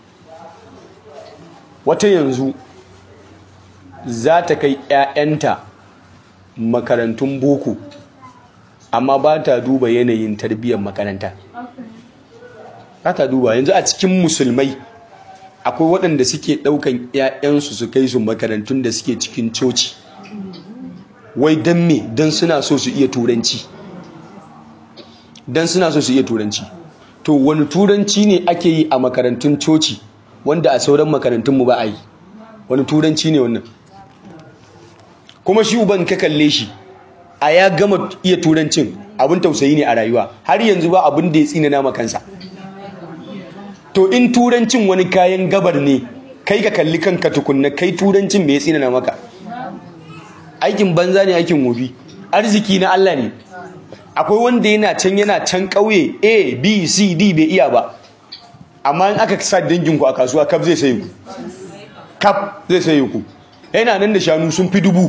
wata yanzu za ta kai 'ya'yanta makarantun boko amma ba ta duba yanayin tarbiyyar makaranta ba ta duba yanzu a cikin musulmai akwai waɗanda suke ɗaukan 'ya'yansu su kai su makarantun da suke cikin coci wai don me don suna so su iya turanci don suna so su iya turanci to wani turanci ne ake yi a makarantun coci wanda a sauran makarantunmu ba a yi wani turanci ne wannan kuma shi uban ka kalle shi a ya gama iya turancin abin tausayi ne a rayuwa har yanzu ba abin da ya tsinana makansa to in turancin wani kayan gabar ne kai ka kalli kanka tukunna kai turancin bai tsinana maka aikin banza ne aikin wofi arziki na Allah ne akwai wanda yana can yana can ƙauye a b c d bai iya ba amma in aka sa danginku a kasuwa kaf zai sayi ku kaf zai sayi ku yana nan da shanu sun fi dubu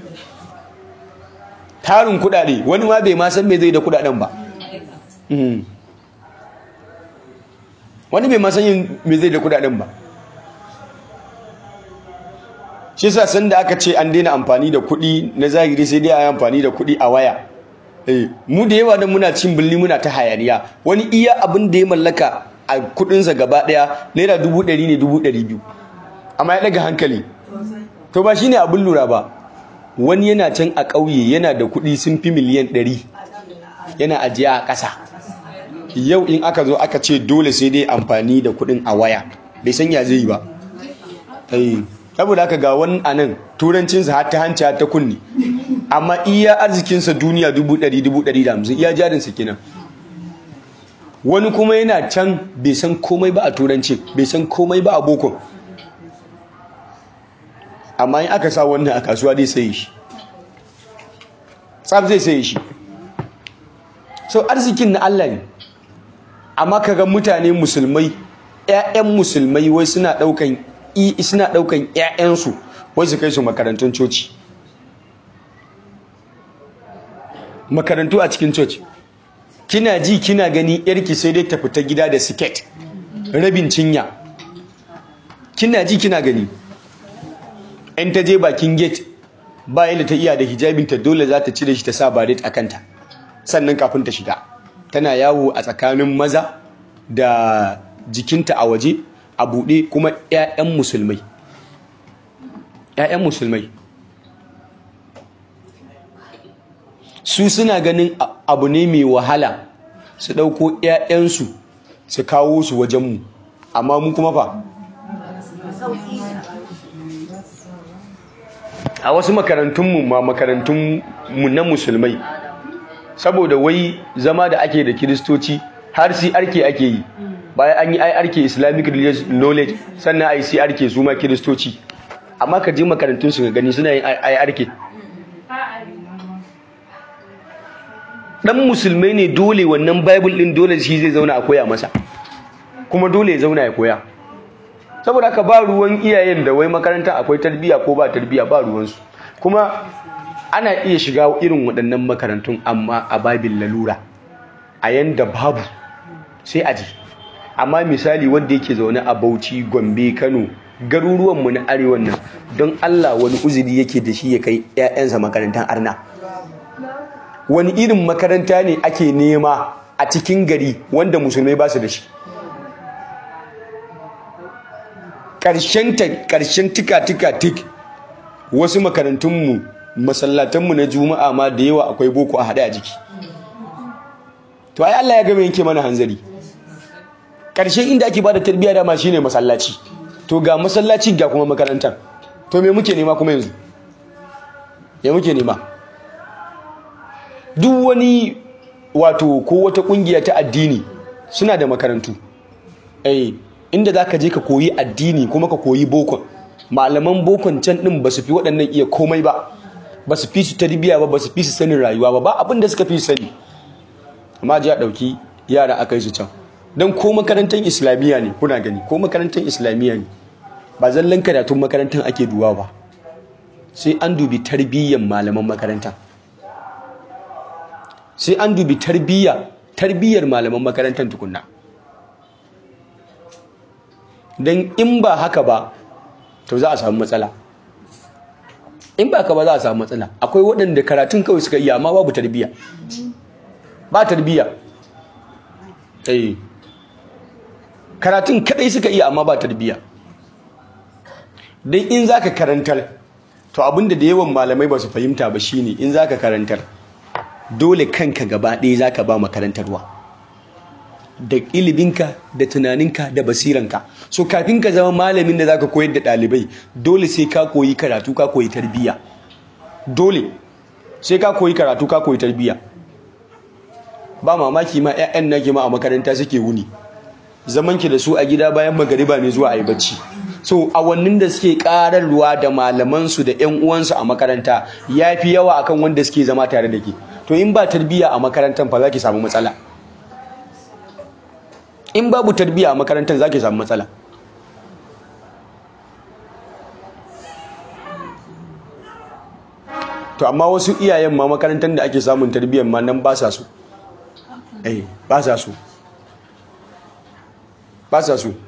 tarin kudade wani ma bai ma san me zai da kudaden ba wani bai ma san yin me zai da kudaden ba shi sa sanda aka ce an daina amfani da kuɗi na zahiri sai dai a yi amfani da kuɗi a waya mu da yawa da muna cin birni muna ta hayaniya wani iya abin da ya mallaka a kudinsa gaba daya naira dubu ɗari ne dubu ɗari biyu amma ya ɗaga hankali to ba shine abin lura ba wani yana can a ƙauye yana da kuɗi sun fi miliyan ɗari yana ajiya a ƙasa yau in aka zo aka ce dole sai dai amfani da kuɗin a waya bai san ya zai yi ba saboda haka ga wani anan turancinsa har ta hanci har ta kunni amma iya arzikinsa duniya dubu ɗari dubu ɗari da hamsin iya jarinsa kenan wani kuma yana can bai san komai ba a turanci bai san komai ba a boko amma in aka sa wannan a kasuwa zai sayi shi tsab zai sayi shi so arzikin na Allah ne amma kaga mutane musulmai 'ya'yan musulmai wai suna ɗaukan suna ɗaukan 'ya'yansu wai su kai su makarantun coci makarantu a cikin coci kina ji kina gani yarki sai dai ta fita gida da siket rabin cinya kina ji kina gani in ta je bakin gate ba yadda ta iya da hijabinta dole za ta cire shi ta sa baret a kanta sannan kafin ta shiga tana yawo a tsakanin maza da jikinta a waje a buɗe kuma 'ya'yan musulmai 'ya'yan musulmai su suna ganin abu ne mai wahala su ɗauko 'ya'yansu su kawo su wajenmu amma mu kuma fa a wasu makarantunmu ma makarantunmu na musulmai saboda wai zama da ake da kiristoci har si arke ake yi bayan an yi ai arke islamic religious knowledge sannan ai si arke su ma kiristoci amma ka je makarantun su ga gani suna yin ai arke dan musulmai ne dole wannan bible din dole shi zai zauna a koya masa kuma dole ya zauna ya koya saboda haka ba ruwan iyayen da wai makaranta akwai tarbiya ko ba tarbiya ba ruwansu kuma ana iya shiga irin waɗannan makarantun amma a babin lalura a yanda babu sai aji amma misali wanda yake zaune a Bauchi Gombe Kano garuruwanmu na arewan nan don Allah wani uzuri yake da shi ya kai 'ya'yansa makarantar arna wani irin makaranta ne ake nema a cikin gari wanda musulmai ba su da shi ƙarshen tika-tika-tik wasu makarantunmu masallatanmu na juma'a ma da yawa akwai boko a haɗe a jiki to ai Allah ya gama yanke mana hanzari ƙarshen inda ake bada tarbiyya dama shine masallaci to ga masallaci ga kuma makarantar to me muke nema kuma yanzu me muke nema duk wani wato ko wata kungiya ta addini suna da makarantu eh inda zaka je ka koyi addini kuma ka koyi bokon malaman bokon can din ba su fi waɗannan iya komai ba ba su fi su tarbiyya ba ba su fi su sanin rayuwa ba ba abin da suka fi sani amma ji a ɗauki yara aka yi su can don ko makarantar islamiyya ne kuna gani ko makarantar islamiyya ne ba zallan karatun makarantar ake duwa ba sai an dubi tarbiyyar malaman makaranta sai an dubi tarbiyya tarbiyyar malaman makarantar tukunna don in ba haka ba to za a samu matsala in ba haka ba za a samu matsala akwai waɗanda karatun kawai suka iya amma babu tarbiyya ba tarbiyya eh karatun kadai suka iya amma ba tarbiyya dan in zaka karantar to abinda da yawan malamai ba su fahimta ba shine in zaka karantar dole kanka gaba ɗaya zaka ba makarantarwa da iliminka da tunaninka da basiranka so kafin ka zama malamin da zaka koyar da ɗalibai dole sai ka koyi karatu ka koyi tarbiyya dole sai ka koyi karatu ka koyi tarbiyya ba mamaki ma 'ya'yan nake ma a makaranta suke wuni zaman ki da su a gida bayan magariba ne zuwa a yi bacci so awannin da suke kararwa da malamansu da 'yan uwansu a makaranta ya fi yawa akan wanda suke zama tare da ke to in ba tarbiyya a makarantar fa za ki samu matsala in babu tarbiyya a makarantar za ki samu matsala to amma wasu iyayen ma makarantar da ake samun tarbiyyar ma nan ba sa su eh ba sa su ba sa su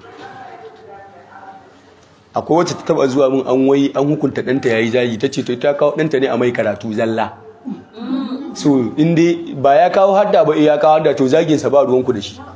akwai wacce ta taba zuwa mun an wai an hukunta ɗanta yayi zagi ta ce to ta kawo ɗanta ne a mai karatu zalla so inda ba ya kawo hadda ba ya kawo hadda to zaginsa ba ruwanku da shi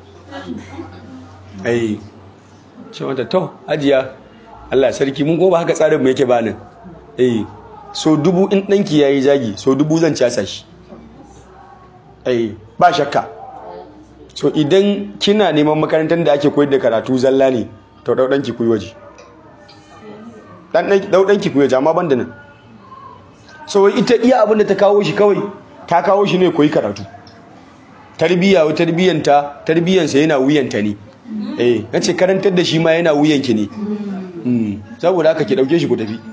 ai ce mata to ajiya Allah sarki mun kuma haka tsarin mu yake ba nan eh so dubu in ɗanki yayi zagi so dubu zan casa shi ai ba shakka so idan kina neman makarantar da ake koyar da karatu zalla ne to dau danki kuyi waje dan dau danki kuyi waje amma ban da nan so ita iya abin da ta kawo shi kawai ta kawo shi ne koyi karatu tarbiya wa tarbiyanta tarbiyansa yana wuyanta ne eh nace karantar da shi ma yana wuyanki ne saboda haka ki dauke shi ku tafi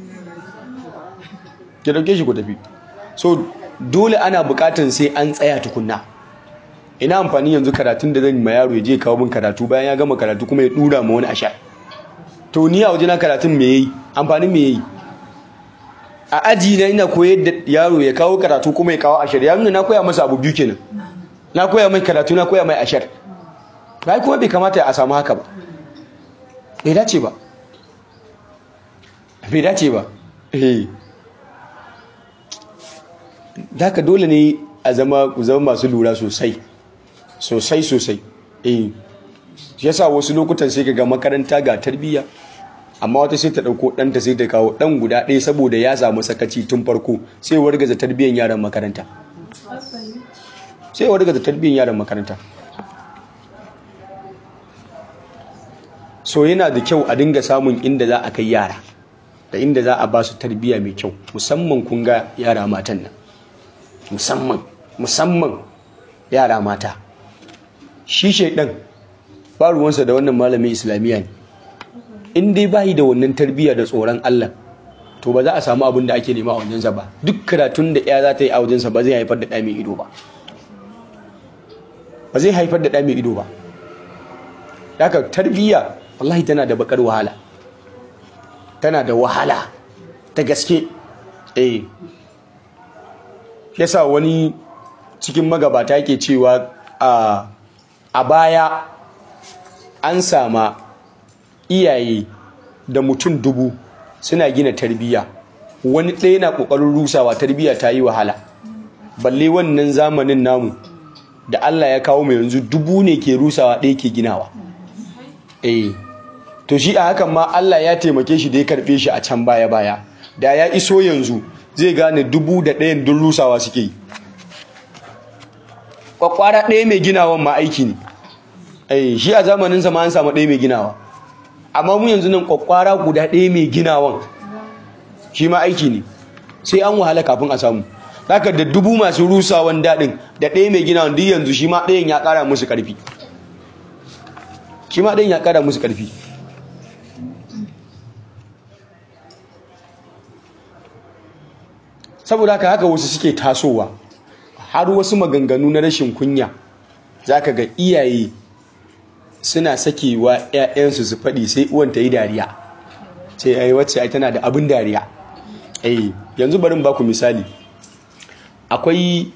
ki dauke shi ku tafi so dole ana bukatan sai an tsaya tukunna ina amfani yanzu karatun da zan ma yaro ya je kawo min karatu bayan ya gama karatu kuma ya dura ma wani asha to ni a wajena karatun me yayi amfanin me yayi a aji na ina koyar da yaro ya kawo karatu kuma ya kawo ashar ya nuna na koya masa abu biyu kenan na koya mai karatu na koya mai ashar bai kuma bai kamata a samu haka ba bai dace ba bai dace ba eh haka dole ne a zama ku zama masu lura sosai sosai sosai eh yasa wasu lokutan sai ga makaranta ga tarbiyya amma wata sai ta dauko ɗanta sai ta kawo ɗan guda ɗaya saboda ya samu sakaci tun farko sai wargaza tarbiyyar yaran makaranta sai wargaza tarbiyyar yaran makaranta so yana da kyau a dinga samun inda za a kai yara da inda za a ba su tarbiyya mai kyau musamman kun ga yara matan nan musamman musamman yara mata shi shaidan ba ruwansa da wannan malamin islamiyya ne in dai bayi da wannan tarbiyya da tsoron Allah to ba za a samu abin da ake nema a wajensa ba duk karatun da ya za ta yi a wajensa ba zai haifar da ɗa mai ido ba ba zai haifar da ɗa mai ido ba haka tarbiyya wallahi tana da bakar wahala tana da wahala ta gaske eh yasa wani cikin magabata yake cewa a a baya an sama iyaye da mutum dubu suna gina tarbiyya wani ɗaya na ƙoƙarin rusawa tarbiyya ta yi wahala balle wannan zamanin namu da Allah ya kawo mu yanzu dubu ne ke rusawa ɗaya ke ginawa eh to shi a hakan ma Allah ya taimake shi da ya karɓe shi a can baya baya da ya iso yanzu zai gane dubu da ɗayan dun rusawa suke yi kwakwara ɗaya mai ginawan ma aiki ne eh shi a zamanin sa ma an samu ɗaya mai ginawa amma mu yanzu nan kwakwara guda ɗaya mai ginawan shi ma aiki ne sai an wahala kafin a samu haka da dubu masu rusawan daɗin da ɗaya mai ginawan duk yanzu shi ma ɗayan ya ƙara musu ƙarfi shi ma ɗayan ya ƙara musu ƙarfi saboda haka haka wasu suke tasowa har wasu maganganu na rashin kunya zaka ga iyaye suna sakewa 'ya'yansu su faɗi sai uwan ta yi dariya sai ai wacce ai tana da abin dariya eh yanzu bari in baku misali akwai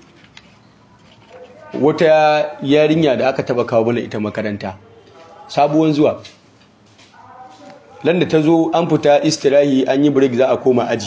wata yarinya da aka taba kawo mana ita makaranta sabuwan zuwa landa ta zo an fita istirahi an yi break za a koma aji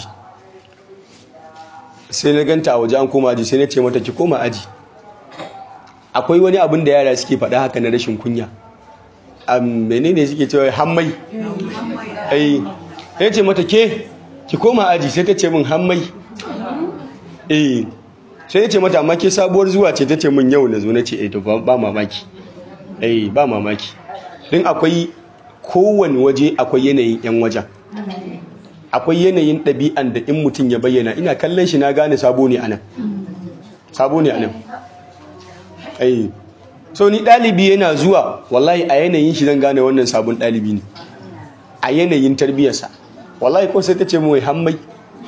sai na ganta a waje an koma aji sai na ce mata ki koma aji akwai wani abin da yara suke faɗa haka na rashin kunya a menene suke cewa hammai ai sai ce mata ke ki koma aji sai ta ce min hammai eh sai ya ce mata amma ke sabuwar zuwa ce ta ce min yau na zo na ce eh to ba mamaki eh ba mamaki din akwai kowane waje akwai yanayin yan wajen akwai yanayin ɗabi'an da in mutum ya bayyana ina kallon shi na gane sabo ne anan sabo ne anan ai so ni ɗalibi yana zuwa wallahi a yanayin shi zan gane wannan sabon ɗalibi ne a yanayin tarbiyyarsa wallahi ko sai ta ce mai hammai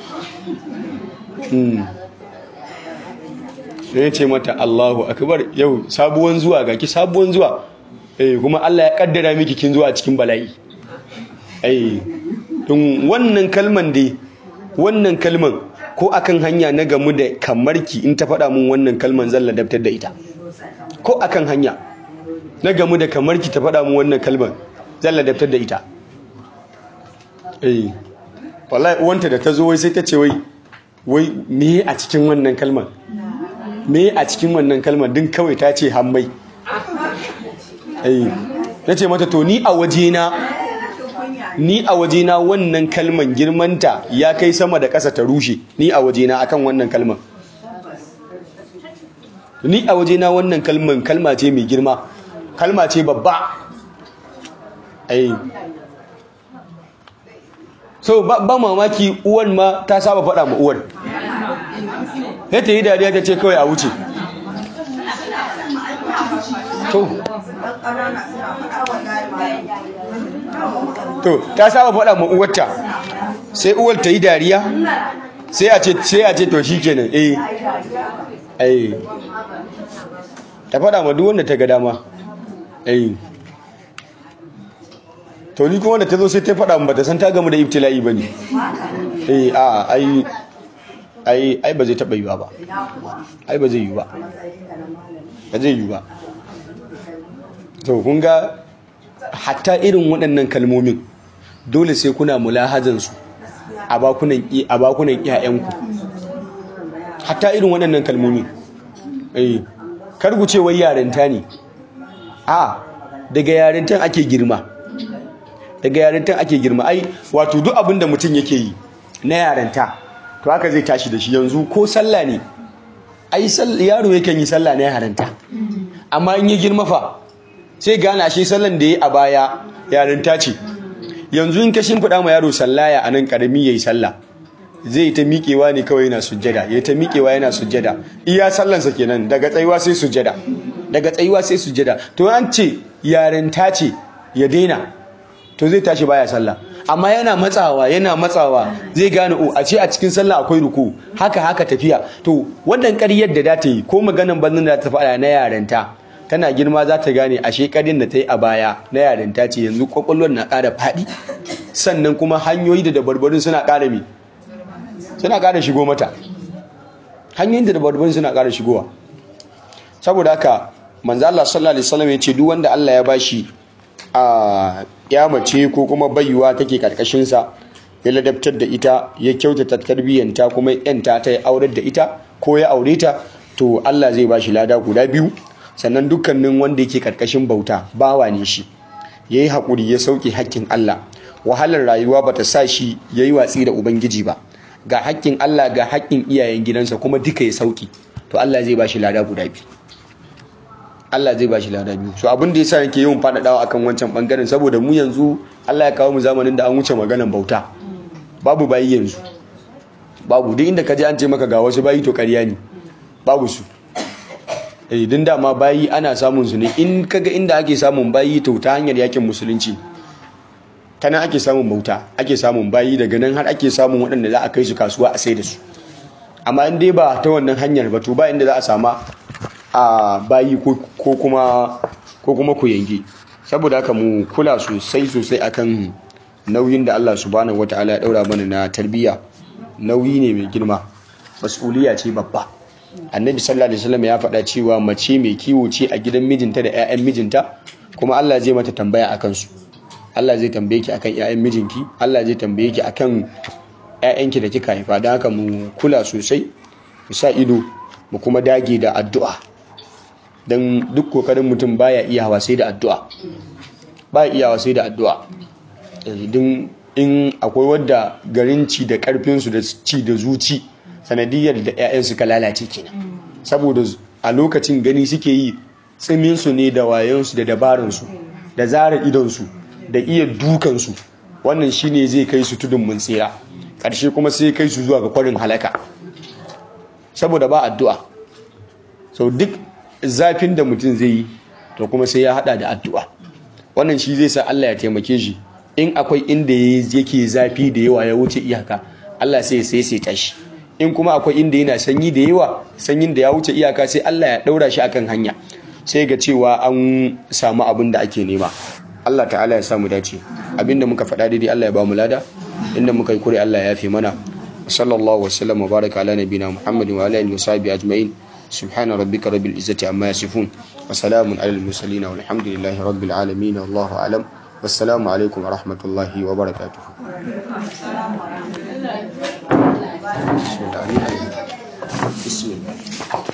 sai ya ce mata Allahu akbar yau sabuwan zuwa ga ki sabuwan zuwa eh kuma Allah ya kaddara miki kin zuwa cikin bala'i eh in wannan kalman dai wannan kalman ko akan hanya na gamu da kamarki in ta faɗa mun wannan kalman zan ladabtar da ita ko akan hanya na gamu da kamarki ta faɗa mun wannan kalman zan ladabtar da ita eh wallahi uwanta da ta zo wai sai ta ce wai wai me a cikin wannan kalman me a cikin wannan kalmar din kawai ta ce hammai na ce mata to ni a wajena ni a wajena wannan kalman girmanta ya kai sama da ƙasa ta rushe ni a wajena akan wannan kalman ni a wajena wannan kalman kalma ce mai girma kalma ce babba ai so ba mamaki uwan ma ta saba faɗa ma uwan ya ta yi dariya ta ce kawai a wuce to to ta saba faɗa ma uwarta sai uwar ta yi dariya sai a ce sai a ce to shikenan eh eh ta faɗa ma duk wanda ta ga dama eh to ni kuma wanda ta zo sai ta faɗa ba ta san ta gamu da ibtila'i bane eh a ai ai ai ba zai taɓa yiwa ba ai ba zai yi ba ba zai yi ba to kun ga hatta irin waɗannan kalmomin dole sai kuna mulahazansu a bakunan a bakunan iyayenku hatta irin waɗannan kalmomin eh kar ku ce wai yarinta ne a daga yarintan ake girma daga yarintan ake girma ai wato duk abin da mutum yake yi na yarinta to haka zai tashi da shi yanzu ko sallah ne ai yaro yakan yi sallah na yarinta amma in yi girma fa sai gane ashe sallan da ya a baya yarinta ce yanzu in ka shimfiɗa ma yaro sallaya a nan ƙarami ya yi sallah zai ta miƙewa ne kawai yana sujjada ya ta miƙewa yana sujjada iya sallansa kenan daga tsayuwa sai sujjada daga tsayuwa sai sujjada to an ce yarinta ce ya daina to zai tashi baya sallah amma yana matsawa yana matsawa zai gane o a ce a cikin sallah akwai ruku haka haka tafiya to wannan ƙaryar da ta yi ko maganan banzan da ta faɗa na yarinta tana girma za ta gane ashe ƙaryar da ta yi a baya na yarinta ce yanzu kwakwalwar na ƙara faɗi sannan kuma hanyoyi da dabarbarin suna ƙara mi suna ƙara shigo mata hanyoyin da dabarbarin suna ƙara shigowa saboda haka manzo Allah sallallahu alaihi wasallam ya ce duk wanda Allah ya bashi a ya mace ko kuma bayuwa take karkashin sa ya ladabtar da ita ya kyautata tarbiyyanta kuma yanta ta ya aurar da ita ko ya aure ta to Allah zai bashi lada guda biyu sannan dukkanin wanda yake karkashin bauta bawa ne shi yayi hakuri ya sauke hakkin Allah wahalar rayuwa bata sa shi yayi watsi da ubangiji ba ga hakkin Allah ga hakkin iyayen gidansa kuma duka ya sauki to Allah zai bashi lada guda biyu Allah zai bashi lada biyu so abin da yasa yake yawan faɗaɗawa akan wancan bangaren saboda mu yanzu Allah ya kawo mu zamanin da an wuce maganan bauta babu bayi yanzu babu duk inda ka je an ce maka ga wasu bayi to ƙarya ne babu su eh din dama bayi ana samun su ne in kaga inda ake samun bayi to ta hanyar yakin musulunci ta nan ake samun bauta ake samun bayi daga nan har ake samun waɗanda za a kai su kasuwa a sai da su amma in dai ba ta wannan hanyar ba to ba inda za a sama a bayi ko kuma ko kuma ku yange saboda haka mu kula sosai sosai akan nauyin da Allah subhanahu wataala ya daura mana na tarbiyya nauyi ne mai girma mas'uliya ce babba annabi sallallahu alaihi wasallam ya faɗa cewa mace mai kiwo ce a gidan mijinta da 'ya'yan mijinta kuma Allah zai mata tambaya akan su Allah zai tambaye ki akan 'ya'yan mijinki Allah zai tambaye ki akan 'ya'yanki da kika haifa don haka mu kula sosai mu sa ido mu kuma dage da addu'a don duk kokarin mutum baya iya hawa sai da addu'a baya iya hawa sai da addu'a don in akwai wadda garin ci da karfinsu da ci da zuci sanadiyar da 'ya'yan suka lalace kenan saboda a lokacin gani suke yi tsiminsu ne da wayansu da dabaransu da zara idonsu da iya dukansu wannan shine zai kai su tudun mun tsira ƙarshe kuma sai kai su zuwa ga kwarin halaka saboda ba addu'a sau duk zafin da mutum zai yi to kuma sai ya hada da addu'a wannan shi zai sa Allah ya taimake shi in akwai inda yake zafi da yawa ya wuce iyaka Allah sai sai sai tashi in kuma akwai inda yana sanyi da yawa sanyin da ya wuce iyaka sai Allah ya daura shi akan hanya sai ga cewa an samu abin da ake nema Allah ta'ala ya samu dace abinda muka faɗa daidai Allah ya ba mu lada inda muka yi kure Allah ya yafe mana sallallahu wasallam wa baraka ala nabina muhammadin wa ala alihi wa sahbihi ajma'in subhana rabbika rabbil izzati amma yasifun wa salamun alal mursalin walhamdulillahi rabbil alamin wallahu alam wassalamu alaikum wa rahmatullahi wa barakatuh بسم الله